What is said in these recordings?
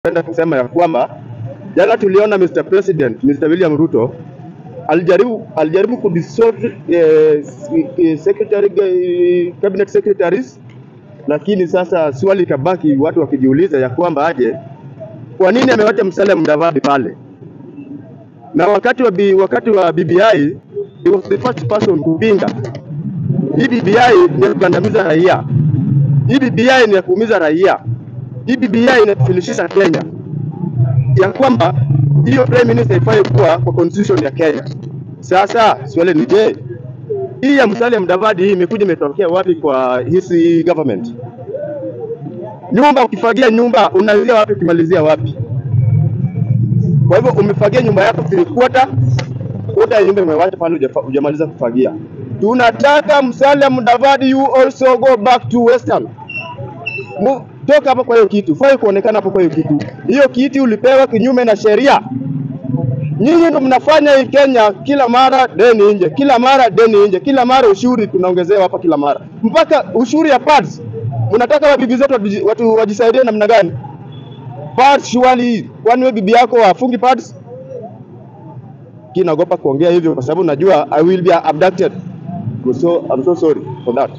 napenda kusema ya kwamba jana tuliona Mr. President, Mr. William Ruto alijaribu alijaribu kudissolve eh, eh, secretary eh, cabinet secretaries, lakini sasa swali ikabaki watu wakijiuliza ya kwamba aje, kwa nini amewacha Musalia Mudavadi pale? Na wakati wa, B, wakati wa BBI he was the first person kupinga hii BBI ni ya kugandamiza raia, hii BBI ni ya kuumiza raia, hii BBI inafilishisha Kenya, ya kwamba hiyo prime minister ifai kuwa kwa constitution ya Kenya. Sasa swali ni je, hii ya Musalia Mudavadi hii imekuja imetokea wapi kwa hisi government? Nyumba ukifagia nyumba unaanzia wapi ukimalizia wapi? Kwa hivyo umefagia nyumba yako three quarter, quarter ya nyumba umewacha pale hujafa- hujamaliza kufagia. Tunataka Musalia Mudavadi you also go back to Western. Mu, toka hapo kwa hiyo kitu, fai kuonekana hapo kwa hiyo kitu. Hiyo kiti ulipewa kinyume na sheria. Nyinyi ndo mnafanya hii Kenya, kila mara deni nje, kila mara deni nje, kila mara ushuru tunaongezewa hapa kila mara, mpaka ushuru ya pads. Mnataka wabibi zetu watu, watu wajisaidie namna gani? Pads shwali, kwani wewe bibi yako afungi pads? Kinaogopa kuongea hivyo kwa sababu najua I will be abducted. So I'm so sorry for that.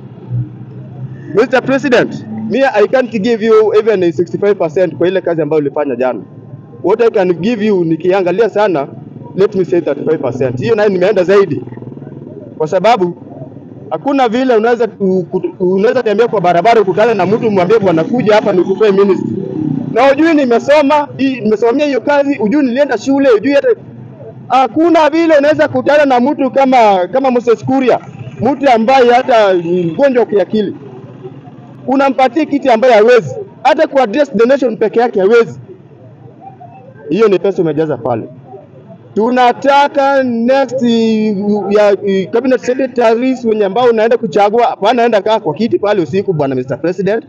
Mr. President, me I can't give you even a 65% kwa ile kazi ambayo ulifanya jana. What I can give you nikiangalia sana, let me say 35%. Hiyo nayo nimeenda zaidi, kwa sababu hakuna vile unaweza tu- ku- unaweza tembea kwa barabara ukutane na mtu mwambie bwana, kuja hapa nikupee ministry, na ujui nimesoma hii, nimesomea hiyo kazi, ujui nilienda shule, ujui hata hakuna vile unaweza kutana na mtu kama kama Moses Kuria, mtu ambaye hata ni mgonjwa wa kiakili unampatia kiti ambaye hawezi hata ku address the nation peke yake hawezi. Hiyo ni pesa umejaza pale. Tunataka next uh, ya uh, cabinet secretaries wenye ambao unaenda kuchagua, hapana, enda kaa kwa kiti pale usiku, bwana Mr. President,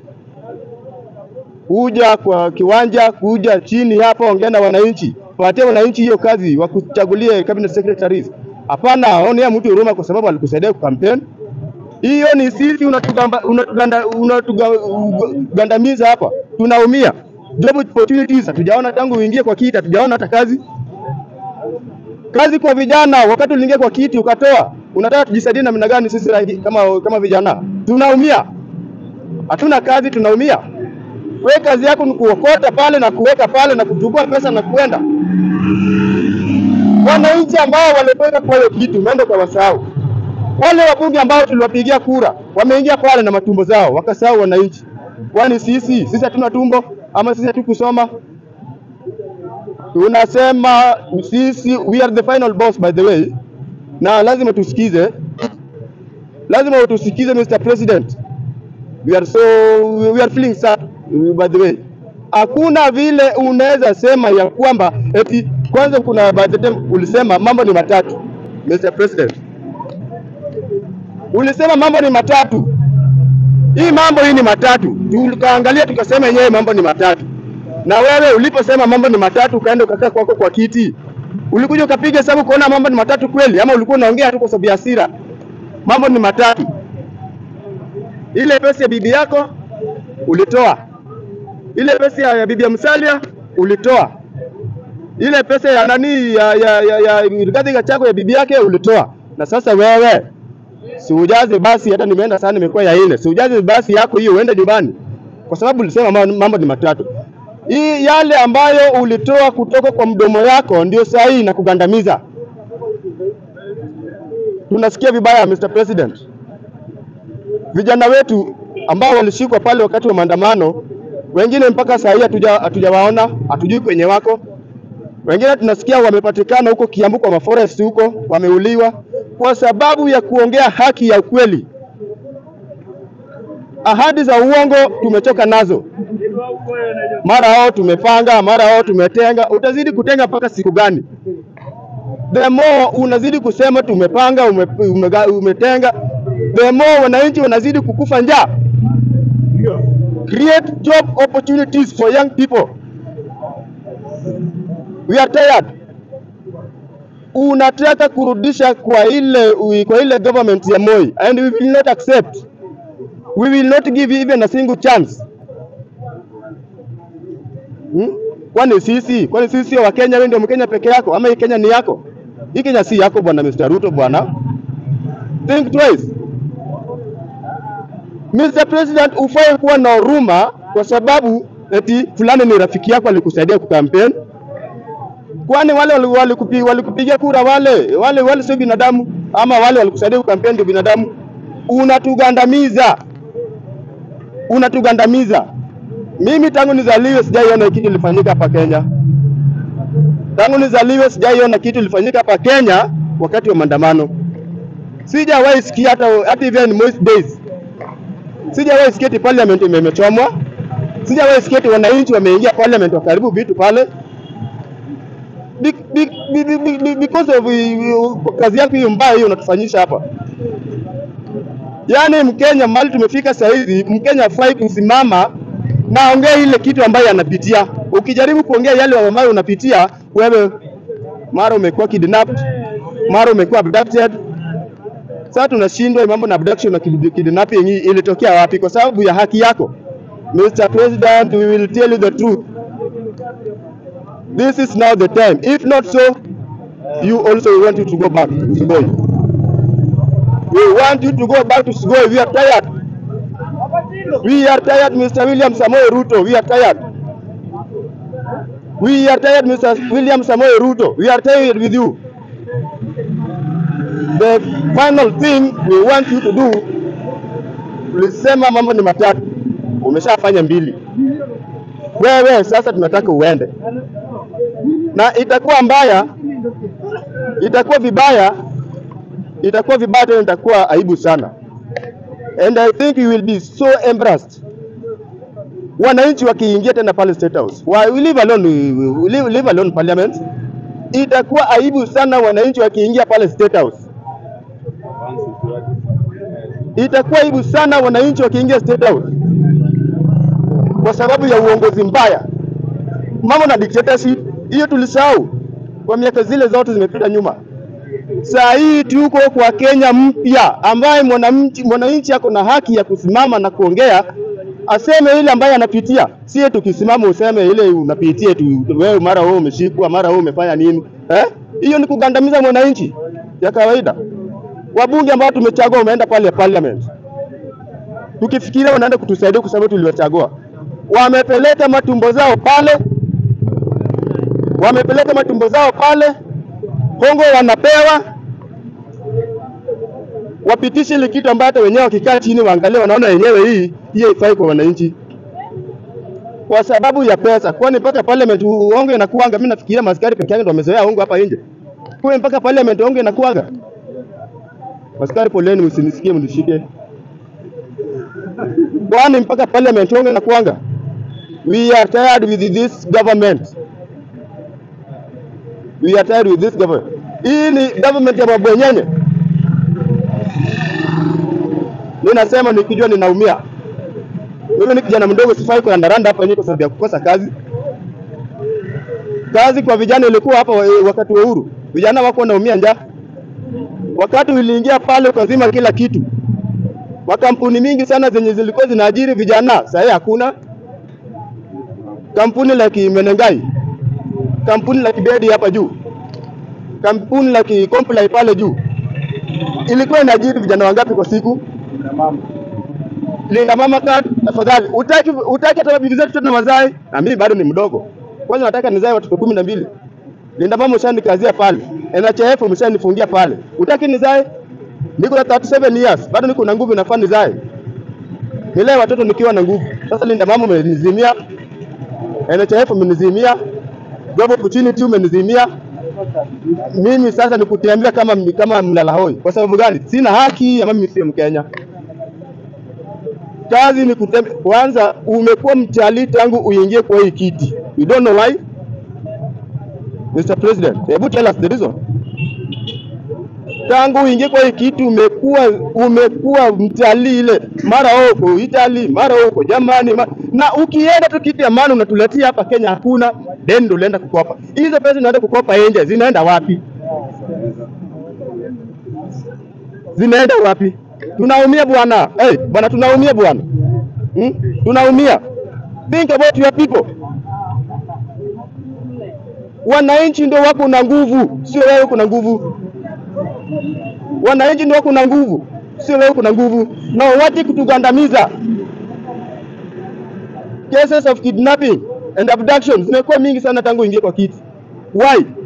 kuja kwa kiwanja, kuja chini hapa, ongea na wananchi, patie wananchi hiyo kazi, wakuchagulie cabinet secretaries. Hapana, onea mtu huruma kwa sababu alikusaidia kukampeni hiyo ni sisi unatugamba- unatuganda- unatugandamiza hapa, tunaumia. Job opportunities hatujaona tangu uingie kwa kiti, hatujaona hata kazi. Kazi kwa vijana, wakati uliingia kwa kiti ukatoa, unataka tujisaidie namna gani sisi raia- kama kama vijana? Tunaumia, hatuna kazi, tunaumia. We kazi yako ni kuokota pale na kuweka pale na kuchukua pesa na kwenda. Wananchi ambao walipeka kwa hiyo kitu, umeenda ukawasahau wale wabunge ambao tuliwapigia kura wameingia pale na matumbo zao, wakasahau wananchi. Kwani sisi sisi hatuna tumbo ama sisi hatukusoma? Tunasema sisi we are the final boss by the way, na lazima tusikize, lazima tusikize Mr. President. We are so we are feeling sad by the way. Hakuna vile unaweza sema ya kwamba eti kwanza, kuna by the time ulisema mambo ni matatu, Mr. President ulisema mambo ni matatu. Hii mambo hii ni matatu, tukaangalia tukasema yenyewe mambo ni matatu. Na wewe uliposema mambo ni matatu, ukaenda ukakaa kwako kwa kiti, ulikuja ukapiga hesabu kuona mambo ni matatu kweli, ama ulikuwa unaongea tu kwa sababu ya hasira? Mambo ni matatu. Ile pesa ya bibi yako ulitoa, ile pesa ya bibi ya Musalia ulitoa, ile pesa ya nani ya ya ya, ya Rigathi Gachagua ya bibi yake ulitoa, na sasa wewe si ujaze basi, hata nimeenda sana, nimekuwa ya nne. Si ujaze basi yako hiyo uende nyumbani, kwa sababu ulisema mambo mambo ni matatu. Hii yale ambayo ulitoa kutoka kwa mdomo yako ndio sahihi na kugandamiza. Tunasikia vibaya, Mr. President. Vijana wetu ambao walishikwa pale wakati wa maandamano, wengine mpaka saa hii hatuja- hatujawaona, hatujui kwenye wako. Wengine tunasikia wamepatikana huko Kiambu kwa maforest huko, wameuliwa kwa sababu ya kuongea haki ya ukweli. Ahadi za uongo tumechoka nazo, mara hao tumepanga, mara hao tumetenga. Utazidi kutenga mpaka siku gani? The more unazidi kusema tumepanga, ume, ume, umetenga, the more wananchi wanazidi kukufa njaa. Create job opportunities for young people. We are tired. Unataka kurudisha kwa ile kwa ile government ya Moi and we will not accept. We will not give you even a single chance. Hmm? Kwani sisi, kwani sisi sio Wakenya? Wewe ndio Mkenya peke yako ama hii Kenya ni yako? Hii Kenya si yako bwana Mr. Ruto bwana. Think twice. Mr. President, ufai kuwa na huruma kwa sababu eti fulani ni rafiki yako alikusaidia kukampeni. Kwani wale walikupigia wali walikupi- walikupigia kura wale wale wale sio binadamu ama wale walikusaidia kukampeni ndio binadamu? Unatugandamiza, unatugandamiza. Mimi tangu nizaliwe sijaiona kitu ilifanyika hapa Kenya. Tangu nizaliwe sijaiona kitu ilifanyika hapa Kenya wakati wa maandamano. Sijawahi sikia hata hata even most days. Sijawahi sikia eti parliament ime- imechomwa. Sijawahi sikia eti wananchi wameingia parliament wakaribu vitu pale. Be, be, be, be, be, be, because of uh, kazi yako hiyo mbaya hiyo unatufanyisha hapa. Yaani Mkenya mahali tumefika saa hizi, Mkenya hafai kusimama na ongea ile kitu ambayo anapitia. Ukijaribu kuongea yale ambayo unapitia wewe, mara umekuwa kidnapped, mara umekuwa abducted. Sasa tunashindwa hii mambo na abduction na kid- kidnapping hii ilitokea wapi? Kwa sababu ya haki yako. Mr. President, we will tell you the truth. This is now the time. If not so, you also want you to go back to Sugoi. We want you to go back to Sugoi. We are tired. We are tired, Mr. William Samoei Ruto. We are tired. We are tired, Mr. William Samoei Ruto. We are tired with you. The final thing we want you to do, tulisema mambo ni matatu, umeshafanya mbili. Wewe sasa tunataka uende, na itakuwa mbaya, itakuwa vibaya, itakuwa vibaya tena, itakuwa aibu sana and I think you will be so embarrassed wananchi wakiingia tena pale State House. Why, we leave alone, we, we leave, leave alone parliament. Itakuwa aibu sana wananchi wakiingia pale State House. Itakuwa aibu sana wananchi wakiingia State House kwa sababu ya uongozi mbaya, mambo na dictatorship. Hiyo tulisahau kwa miaka zile zote zimepita nyuma. Saa hii tuko kwa Kenya mpya ambaye mwananchi mwananchi ako na haki ya kusimama na kuongea, aseme ile ambaye anapitia, sie tukisimama useme ile unapitia tu, wewe mara wewe umeshikwa, mara wewe umefanya nini eh? Hiyo ni kugandamiza mwananchi ya kawaida. Wabunge ambao tumechagua wameenda pale parliament, tukifikiria wanaenda kutusaidia kwa sababu tuliwachagua, wamepeleka matumbo zao pale, wamepeleka matumbo zao pale hongo wanapewa wapitishe ile kitu ambayo hata wenyewe wakikaa chini waangalie, wanaona wenyewe hii hii haifai kwa wananchi kwa sababu ya pesa. Kwani mpaka parliament hongo inakuanga? Mimi nafikiria maskari peke yake ndio wamezoea hongo hapa nje, kwa mpaka parliament hongo inakuanga. Maskari, poleni, msinisikie mnishike, kwani mpaka parliament hongo inakuanga? We are tired with this government. We are tired with this government. Hii ni government ya mabwenyenye. Mimi nasema nikijua ninaumia. Mimi ni kijana mdogo, sifai kurandaranda hapa nje kwa sababu ya kukosa kazi. Kazi kwa vijana ilikuwa hapa wa- wakati wa uhuru, vijana wako wanaumia njaa. Wakati uliingia pale ukazima kila kitu, makampuni mingi sana zenye zilikuwa zinaajiri vijana, sasa hakuna. Kampuni la Kimenengai, kampuni la Kibedi hapa juu, kampuni la Kikomplai pale juu ilikuwa inaajiri vijana wangapi kwa siku? Linda mama card, tafadhali. Utaki utaki hata bibi zetu tena wazae, na mimi bado ni mdogo. Kwanza nataka nizae watoto kumi na mbili. Linda mama ushanikazia pale, NHIF umeshanifungia pale. Utaki nizae? Niko na 37 years, bado niko na nguvu, nafaa nizae. Nilee watoto nikiwa na nguvu. Sasa Linda mama umenizimia, NHIF umenizimia, job opportunity umenizimia. Mimi sasa nikutembea kama kama mlala hoi. Kwa sababu gani? Sina haki ama mimi sio Mkenya. Kazi ni kutembea. Kwanza umekuwa mtalii tangu uingie kwa hii kiti. You don't know why? Mr. President, hebu tell us the reason. Tangu uingie kwa hii kiti umekuwa umekuwa mtalii ile, mara huko Italy, mara huko Germany, ma... na ukienda tu kiti ya maana unatuletea hapa Kenya hakuna, then ndio unaenda kukopa. Hizo pesa unaenda kukopa nje zinaenda wapi? Zinaenda wapi? Tunaumia bwana. Hey, bwana tunaumia bwana. Hmm? Tunaumia. Think about your people. Wananchi ndio wako na nguvu, sio wewe kuna nguvu. Wananchi ndio wako na nguvu, sio wewe kuna nguvu, na wati kutugandamiza. Cases of kidnapping and abduction zimekuwa mingi sana tangu ingie kwa kiti. Why?